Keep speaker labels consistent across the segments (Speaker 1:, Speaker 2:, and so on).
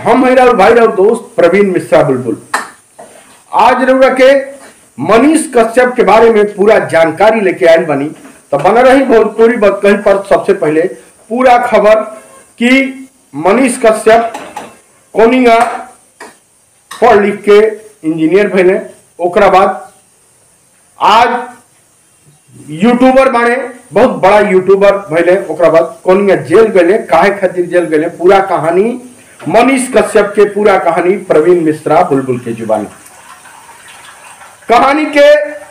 Speaker 1: हम है राहुल भाई राहुल दोस्त प्रवीण मिश्रा बुलबुल आज रउरा के मनीष कश्यप के बारे में पूरा जानकारी लेके आयल बनी तो बना रही भोजपुरी कहीं पर सबसे पहले पूरा खबर कि मनीष कश्यप कोनिया पढ़ लिख के इंजीनियर भैले ओकरा बाद आज यूट्यूबर बने बहुत बड़ा यूट्यूबर भैले ओकरा बाद कोनिया जेल गए काहे खातिर जेल गए पूरा कहानी मनीष कश्यप के पूरा कहानी प्रवीण मिश्रा बुलबुल के जुबानी कहानी के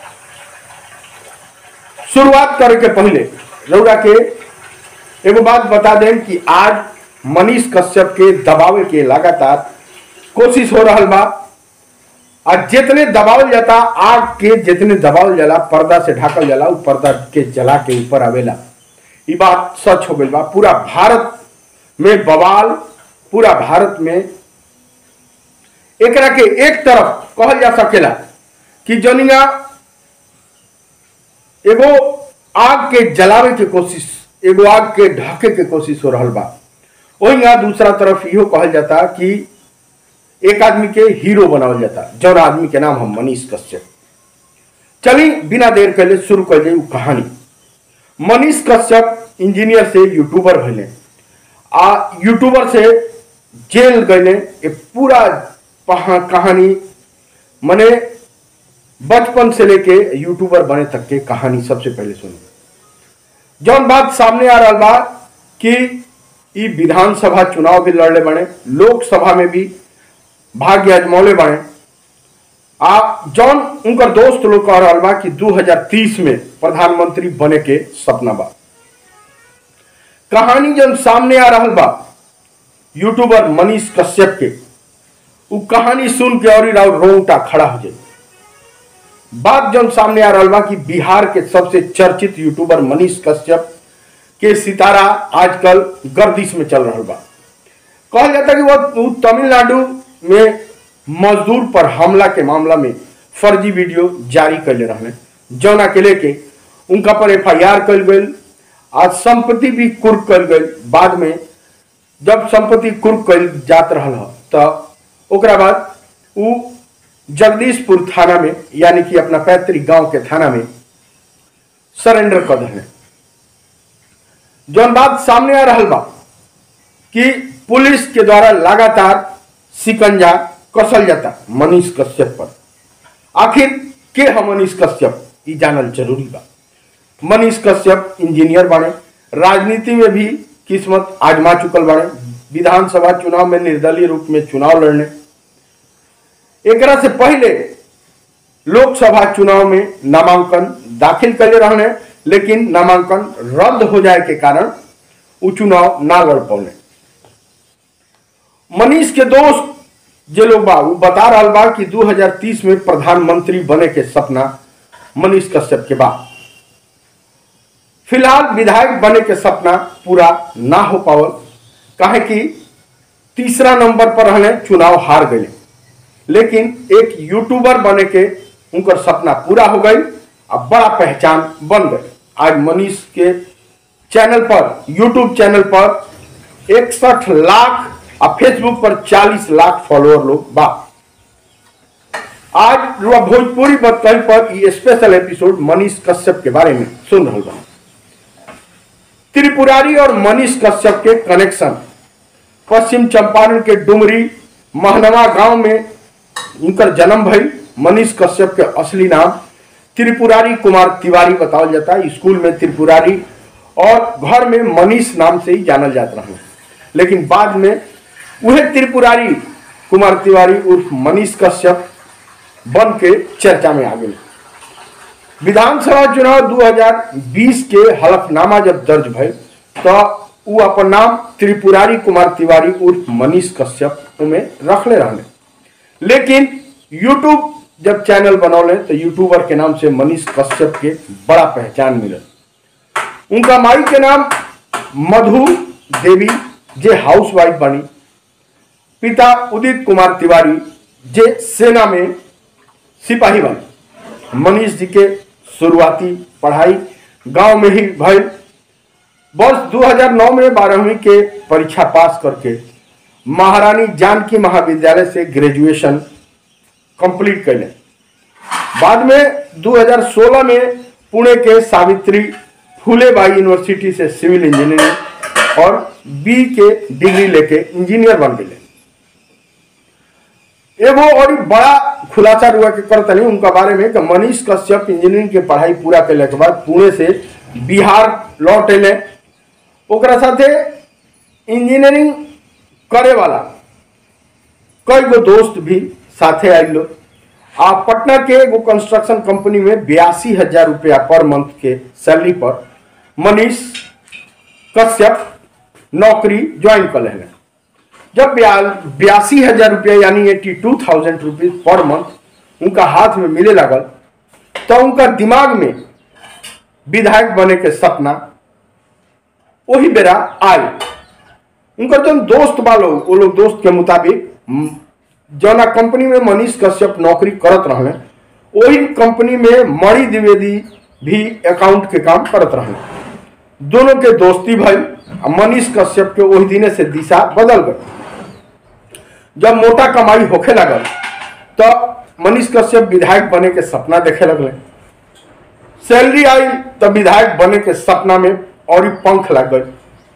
Speaker 1: शुरुआत करे के पहले रउरा के एगो बात बता दें कि आज मनीष कश्यप के दबावे के लगातार कोशिश हो रहा बा आज जितने दबावल जाता आग के जितने दबावल जाला पर्दा से ढाकल जाला उ पर्दा के जला के ऊपर आवेला ये बात सच हो गई बा पूरा भारत में बवाल पूरा भारत में एकरा के एक तरफ कहल जा सकेला कि जनिया एगो आग के जलावे के कोशिश एगो आग के ढके के कोशिश हो रहा बा वही यहाँ दूसरा तरफ इहो कहल जाता कि एक आदमी के हीरो बनावल जाता जौन आदमी के नाम हम मनीष कश्यप चली बिना देर कैले शुरू कर उ कहानी मनीष कश्यप इंजीनियर से यूट्यूबर भैले आ यूट्यूबर से जेल गए ये पूरा कहानी मने बचपन से लेके यूट्यूबर बने तक के कहानी सबसे पहले सुनी जौन बात सामने आ रहा बा कि ई विधानसभा चुनाव भी लड़ले बने लोकसभा में भी भाग्य अजमौले बने आ जौन उनकर दोस्त लोग कह रहा बा कि 2030 में प्रधानमंत्री बने के सपना बा कहानी जब सामने आ रहा बा यूट्यूबर मनीष कश्यप के उ कहानी सुन के और रोंगटा खड़ा हो जाए बात जब सामने आ रहा बा कि बिहार के सबसे चर्चित यूट्यूबर मनीष कश्यप के सितारा आजकल गर्दिश में चल रहा बा कहल जाता कि वो तमिलनाडु में मजदूर पर हमला के मामला में फर्जी वीडियो जारी कर ले रहे जौना के लेके उनका पर एफ आई आर कल गई आज संपत्ति भी कुर्क कल गई बाद में जब संपत्ति कुर्क कल जात रहा तो ओकरा बाद उ जगदीशपुर थाना में यानी कि अपना पैतृक गांव के थाना में सरेंडर कर दिले जौन बात सामने आ रहा बा कि पुलिस के द्वारा लगातार सिकंजा कसल जाता मनीष कश्यप पर आखिर के है मनीष कश्यप ये जानल जरूरी बा मनीष कश्यप इंजीनियर बने राजनीति में भी किस्मत आजमा चुकल बने विधानसभा चुनाव में निर्दलीय रूप में चुनाव लड़ने एकरा से पहले लोकसभा चुनाव में नामांकन दाखिल करे रहने लेकिन नामांकन रद्द हो जाए के कारण वो चुनाव ना लड़ पौने मनीष के दोस्त जे लोग बा वो बता रहा बा कि 2030 में प्रधानमंत्री बने के सपना मनीष कश्यप के बा फिलहाल विधायक बने के सपना पूरा ना हो पावल काहे कि तीसरा नंबर पर रहने चुनाव हार गए लेकिन एक यूट्यूबर बने के उनकर सपना पूरा हो गई अब बड़ा पहचान बन गई आज मनीष के चैनल पर यूट्यूब चैनल पर इकसठ लाख और फेसबुक पर 40 लाख फॉलोअर लोग बा आज भोजपुरी बतकही पर ये स्पेशल एपिसोड मनीष कश्यप के बारे में सुन रहा बा त्रिपुरारी और मनीष कश्यप के कनेक्शन पश्चिम चंपारण के डुमरी महनवा गांव में उनकर जन्म भई मनीष कश्यप के असली नाम त्रिपुरारी कुमार तिवारी बतावल जाता है स्कूल में त्रिपुरारी और घर में मनीष नाम से ही जानल जाता रहा लेकिन बाद में वह त्रिपुरारी कुमार तिवारी उर्फ मनीष कश्यप बन के चर्चा में आ गए विधानसभा चुनाव 2020 के हलफनामा जब दर्ज भय तो वो अपन नाम त्रिपुरारी कुमार तिवारी उर्फ मनीष कश्यप में रखले रहने लेकिन यूट्यूब जब चैनल बनौले तो यूट्यूबर के नाम से मनीष कश्यप के बड़ा पहचान मिलल उनका माई के नाम मधु देवी जे हाउस वाइफ बनी पिता उदित कुमार तिवारी जे सेना में सिपाही बने मनीष जी के शुरुआती पढ़ाई गांव में ही भई वर्ष 2009 में बारहवीं के परीक्षा पास करके महारानी जानकी महाविद्यालय से ग्रेजुएशन कंप्लीट कैले बाद में 2016 में पुणे के सावित्री फूले बाई यूनिवर्सिटी से सिविल इंजीनियरिंग और बी के डिग्री लेके इंजीनियर बन गए एगो और बड़ा खुलासा हुआ के करतनी उनका बारे में कि मनीष कश्यप इंजीनियरिंग के पढ़ाई पूरा कैले के बाद पुणे से बिहार लौट अले ओकरा साथे इंजीनियरिंग करे वाला कई गो दोस्त भी साथे आयल लोग आ पटना के एगो कंस्ट्रक्शन कंपनी में बयासी हजार रुपया पर मंथ के सैलरी पर मनीष कश्यप नौकरी ज्वाइन कर लेने जब बयासी हजार रुपया यानी eighty two thousand rupees per month उनका हाथ में मिले लगल तो उनका दिमाग में विधायक बने के सपना वही बेरा आए उनका जो दोस्त बा लोग वो लोग दोस्त के मुताबिक म, जौना कंपनी में मनीष कश्यप नौकरी करत रहे वही कंपनी में मणि द्विवेदी भी अकाउंट के काम करत रहे दोनों के दोस्ती भाई मनीष कश्यप के वही दिने से दिशा बदल गई जब मोटा कमाई होखे लगल तो मनीष कश्यप विधायक बने के सपना देखे लगले सैलरी आई तो विधायक बने के सपना में और पंख लग गए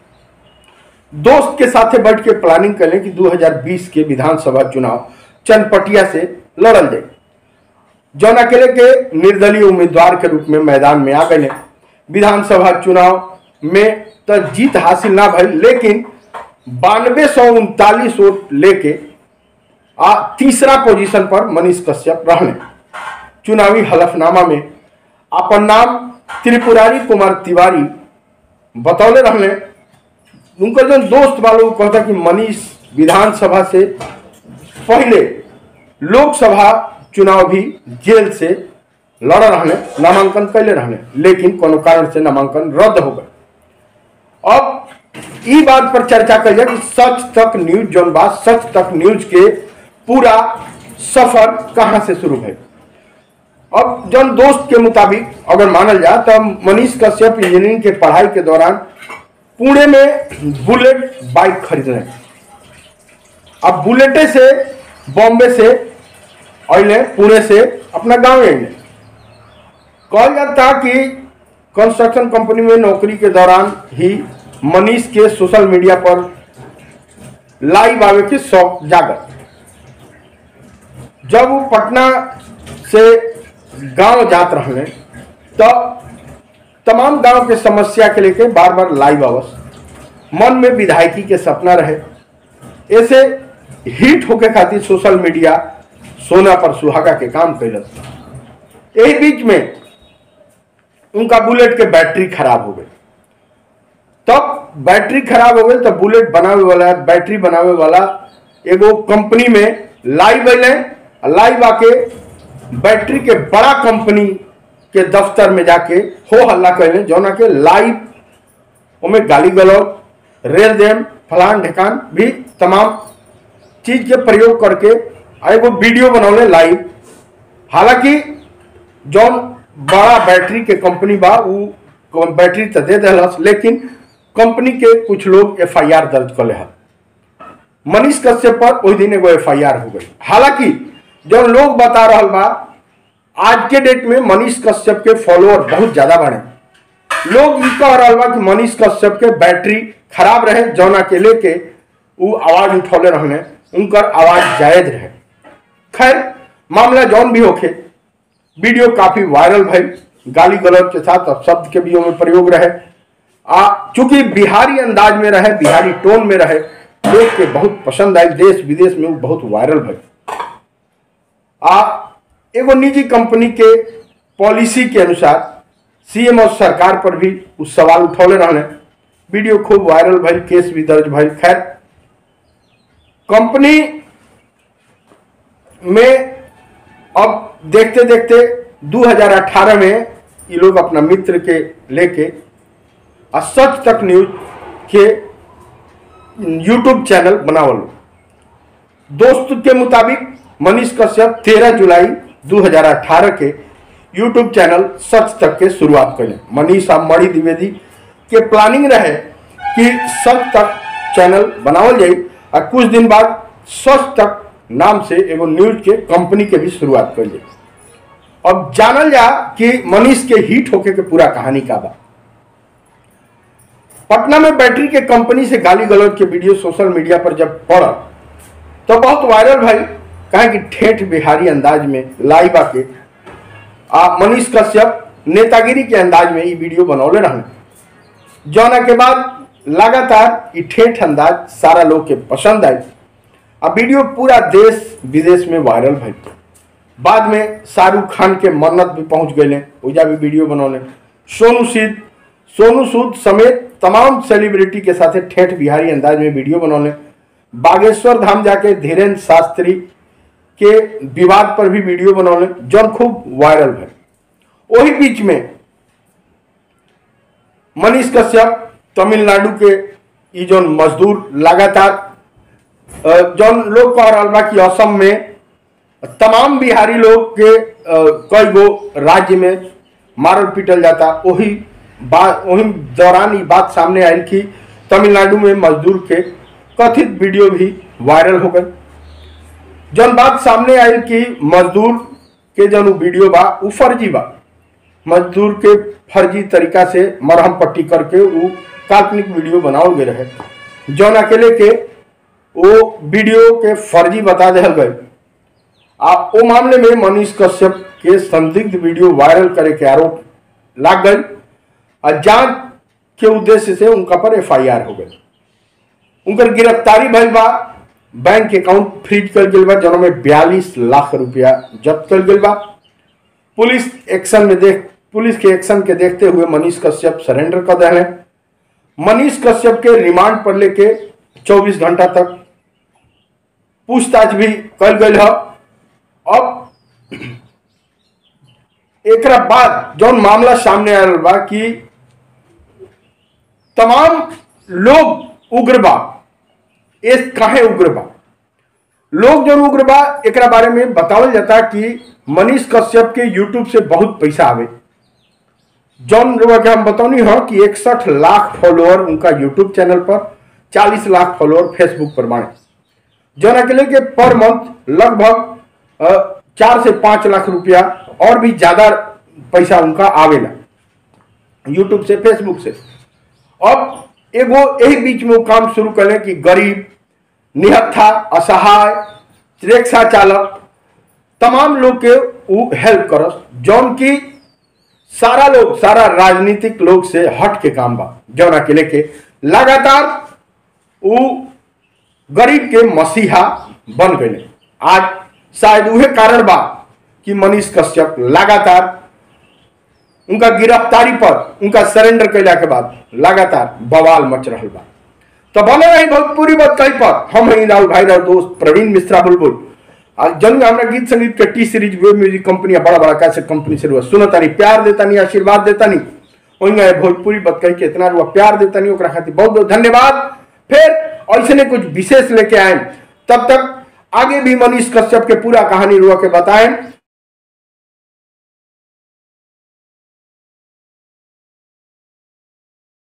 Speaker 1: दोस्त के साथे बैठ के प्लानिंग करें कि 2020 के विधानसभा चुनाव चनपटिया से लड़ल जाए जौन अकेले के निर्दलीय उम्मीदवार के रूप में मैदान में आ गए विधानसभा चुनाव में तो जीत हासिल ना भई लेकिन बानवे सौ उनतालीस वोट लेके आ तीसरा पोजीशन पर मनीष कश्यप रहने चुनावी हलफनामा में अपन नाम त्रिपुरारी कुमार तिवारी बतौले रहने उनका जो दोस्त वालों कहता कि मनीष विधानसभा से पहले लोकसभा चुनाव भी जेल से लड़ रहने नामांकन कैले रहने लेकिन कोनो कारण से नामांकन रद्द हो गए अब ई बात पर चर्चा कर जाए कि सच तक न्यूज जोन बात सच तक न्यूज के पूरा सफर कहां से शुरू है अब जन दोस्त के मुताबिक अगर मानल जाए तो मनीष कश्यप इंजीनियरिंग के पढ़ाई के दौरान पुणे में बुलेट बाइक खरीद रहे अब बुलेटे से बॉम्बे से अले पुणे से अपना गांव अले कहल जाता कि कंस्ट्रक्शन कंपनी में नौकरी के दौरान ही मनीष के सोशल मीडिया पर लाइव आवे के शौक जागत जब वो पटना से गांव जात रहे तो तमाम गांव के समस्या के लेके बार बार लाइव आवस मन में विधायकी के सपना रहे ऐसे हिट होके खातिर सोशल मीडिया सोना पर सुहागा के काम कैलस यही बीच में उनका बुलेट के बैटरी खराब हो गई तब बैटरी खराब हो गई तो बुलेट बनावे वाला बैटरी बनावे वाला एगो कंपनी में लाइव अले लाइव आके बैटरी के बड़ा कंपनी के दफ्तर में जाके हो हल्ला कैले जौना के लाइव ओमे गाली गलौज रेल देम फलान ढेकान भी तमाम चीज के प्रयोग करके आ एगो वीडियो बनौले लाइव हालांकि जौन बड़ा बैटरी के कंपनी बा उ बैटरी तो दे दिलस लेकिन कंपनी के कुछ लोग एफ आई आर दर्ज कर ले मनीष कश्यप पर वही दिन एगो एफ आई आर हो गई हालांकि जब लोग बता रहा बा आज के डेट में मनीष कश्यप के फॉलोअर बहुत ज्यादा बढ़े लोग ई कह रहा बा कि मनीष कश्यप के बैटरी खराब रहे जौना के लेके उ आवाज उठौले रहने उनकर आवाज जायज रहे खैर मामला जौन भी होखे वीडियो काफी वायरल भई गाली गलौज के साथ शब्द के भी में प्रयोग रहे आ चूंकि बिहारी अंदाज में रहे बिहारी टोन में रहे लोग के बहुत पसंद आई देश विदेश में वो बहुत वायरल भई आ एगो निजी कंपनी के पॉलिसी के अनुसार सीएम और सरकार पर भी उस सवाल उठौले रहने वीडियो खूब वायरल भइल केस भी दर्ज भइल खैर कंपनी में अब देखते देखते 2018 में ये लोग अपना मित्र के लेके आ सच तक न्यूज के यूट्यूब चैनल बनावल दोस्त के मुताबिक मनीष कश्यप 13 जुलाई 2018 के यूट्यूब चैनल सच तक के शुरुआत करें मनीष आ मणि द्विवेदी के प्लानिंग रहे कि सच तक चैनल बनावल जाए और कुछ दिन बाद सच तक नाम से एगो न्यूज के कंपनी के भी शुरुआत कर ली अब जानल जा कि मनीष के हिट होके के पूरा कहानी का बा पटना में बैटरी के कंपनी से गाली गलौज के वीडियो सोशल मीडिया पर जब पड़ा तो बहुत वायरल भाई कहे कि ठेठ बिहारी अंदाज में लाइबा के आ मनीष कश्यप नेतागिरी के अंदाज में ये वीडियो बनौले रहने जौना के बाद लगातार ये ठेठ अंदाज सारा लोग के पसंद आई अब वीडियो पूरा देश विदेश में वायरल भाई बाद में शाहरुख खान के मन्नत भी पहुंच गए ओजा भी वीडियो बनौले सोनू सूद सोनू सूद समेत तमाम सेलिब्रिटी के साथ ठेठ बिहारी अंदाज में वीडियो बनौले बागेश्वर धाम जाके धीरेन्द्र शास्त्री के विवाद पर भी वीडियो बनौले जौन खूब वायरल है वही बीच में मनीष कश्यप तमिलनाडु के ई जौन मजदूर लगातार अ, जौन लोग कह रहा बा कि असम में तमाम बिहारी लोग के अ, कई गो राज्य में मारल पीटल जाता वही बात वही दौरान ये बात सामने आई कि तमिलनाडु में मजदूर के कथित वीडियो भी वायरल हो गई जौन बात सामने आई कि मजदूर के जौन उ वीडियो बा उ फर्जी बा मजदूर के फर्जी तरीका से मरहम पट्टी करके उ काल्पनिक वीडियो बनावल गए रहे जौन अकेले के वो वीडियो के फर्जी बता दिया गए आ ओ मामले में मनीष कश्यप के संदिग्ध वीडियो वायरल करे के आरोप लाग गई और जांच के उद्देश्य से उनका पर एफआईआर हो गई उनकर गिरफ्तारी भइल बा बैंक अकाउंट फ्रीज कर गेल बा जौन में बयालीस लाख रुपया जब्त कर गेल बा पुलिस एक्शन में देख पुलिस के एक्शन के देखते हुए मनीष कश्यप सरेंडर कर दिले मनीष कश्यप के रिमांड पर लेके 24 घंटा तक पूछताछ भी कल गई है अब एकरा बाद जौन मामला सामने आयल बा कि तमाम लोग उग्र बा इस काहे उग्र बा लोग जौन उग्र बा एकरा बारे में बतावल जाता कि मनीष कश्यप के यूट्यूब से बहुत पैसा आवे जौन रुआ के हम बतौनी हो कि इकसठ लाख फॉलोअर उनका यूट्यूब चैनल पर 40 लाख फॉलोअर फेसबुक पर बाणे जौन अकेले के पर मंथ लगभग अ, चार से पांच लाख रुपया और भी ज्यादा पैसा उनका आवेला यूट्यूब से फेसबुक से अब एगो यही बीच में वो काम शुरू करें कि गरीब निहत्था असहाय रिक्शा चालक तमाम लोग के वो हेल्प करस जौन की सारा लोग सारा राजनीतिक लोग से हट के काम बा जौन अकेले के लगातार वो गरीब के मसीहा बन गए आज शायद उहे कारण बा कि मनीष कश्यप लगातार उनका गिरफ्तारी पर उनका सरेंडर कैला के बाद लगातार बवाल मच रहा बा तो बने रही भोजपुरी बात कहीं पर हम हैं राहुल भाई राव दोस्त प्रवीण मिश्रा बुलबुल आज जन हमारा गीत संगीत के T Series web music company बड़ा बड़ा कैसे कंपनी से रुआ सुनता नहीं प्यार देता नहीं आशीर्वाद देता नहीं वही भोजपुरी बात कही के इतना रुआ प्यार देता नहीं ओकरा खातिर बहुत बहुत धन्यवाद फिर ऐसे ने कुछ विशेष लेके आए तब तक आगे भी मनीष कश्यप के पूरा कहानी रुआ के बताएं